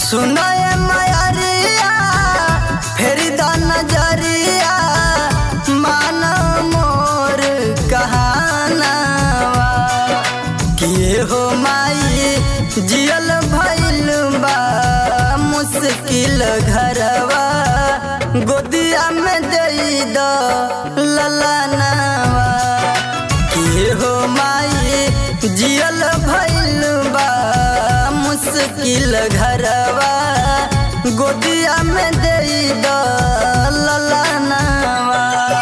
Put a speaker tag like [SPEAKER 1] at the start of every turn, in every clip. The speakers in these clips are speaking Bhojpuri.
[SPEAKER 1] सुनय मयरिया फेरी द नजरिया मान मोर कहानावा किए हो माई जियल भइल बा मुश्किल घरवा गोदिया में दई द ललनावा किए हो माई जियल भइल बा मुश्किल घरवा गोदिया में दई द ललनावा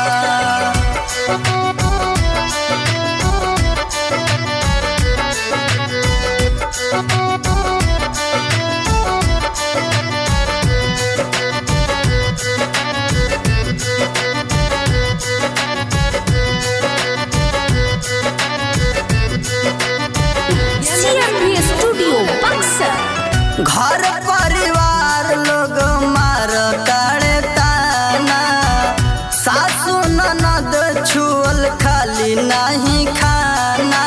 [SPEAKER 2] CMB Studio Buxar.
[SPEAKER 1] घर परिवार लोग मार ताड़े ताना सासू ननद छुअल खाली नहीं खाना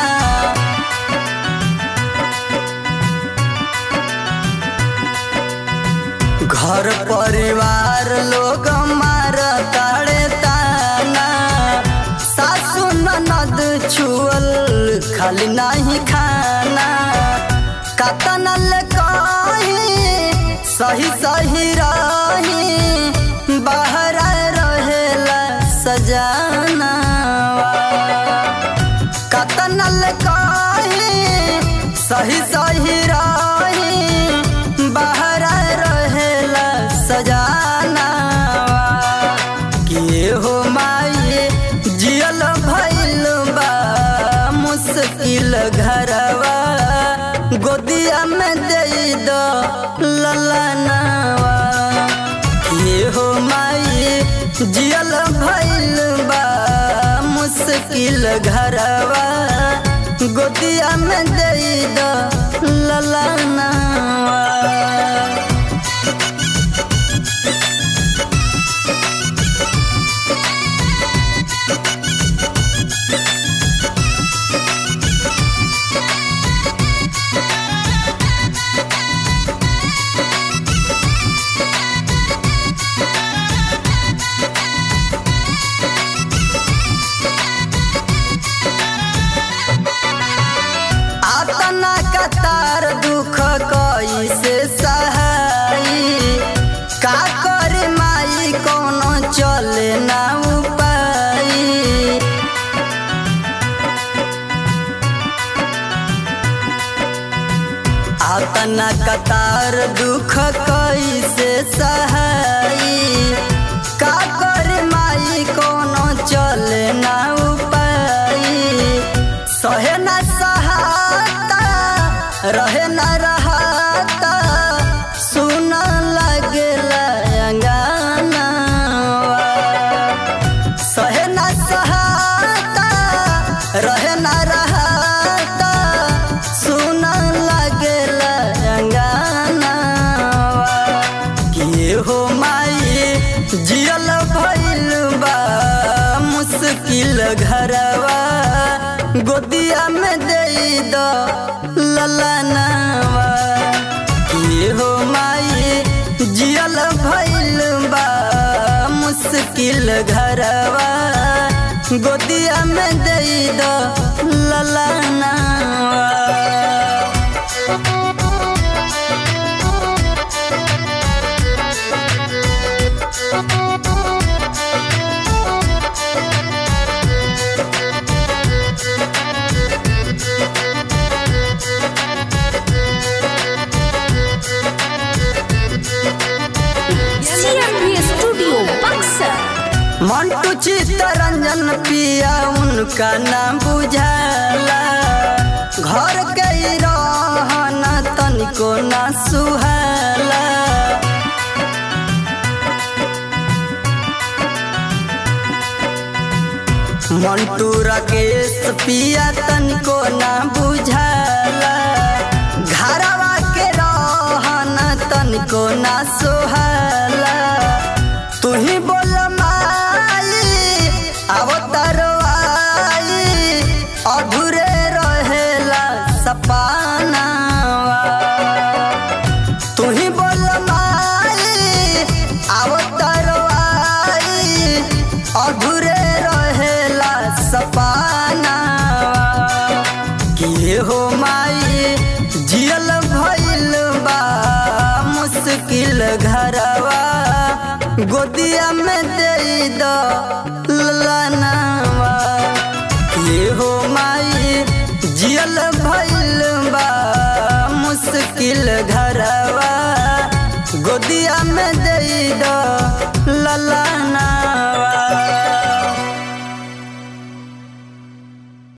[SPEAKER 1] घर परिवार लोग मार ताड़े ताना सासू ननद छुअल खाली नहीं खाना कतनल कही सही सही रही बाहर रहेला सजाना कतनल कही सही सही रही बाहर रहेला सजाना किए हो माई जियल भइल बा मुश्किल घरवा गोदिया में दई दो ललनावा किए हो माई जियल भइल बा मुश्किल घरवा गोदिया में दई दो ललनावा आतना कतार दुख कैसे सहाई का करे माई कोनो चले ना उपाई आतना कतार दुख कैसे सहाई का करे माई कोनो चले ना उपाई सहे न सहाता रहे न रहाता सुन लगेला अंगनावा सहे न सहाता रहे न रहाता सुन लगेला अंगनावा किए हो माई जियल भइल बा मुश्किल घरवा गोदिया में दई दो ललनावा किए हो माई जियल भइल बा मुश्किल घरवा गोदिया में दई दो ललनावा
[SPEAKER 2] CMB Studio Buxar.
[SPEAKER 1] Mantu Chittaranjan पिया उनका नाम बुझाला घर के ही रहन तनिको ना सुहाला मंटू राकेश पिया तनिको ना बुझाला घरवा के रहन तनिको ना सोहाला तू ही बोल माई अवतरवाई अधूरे रहेला सपनावा तू ही बोल घरवा गोदिया में दे दो ललनावा ये हो माई जियल भइल बा मुश्किल घरवा गोदिया में दे दो ललनावा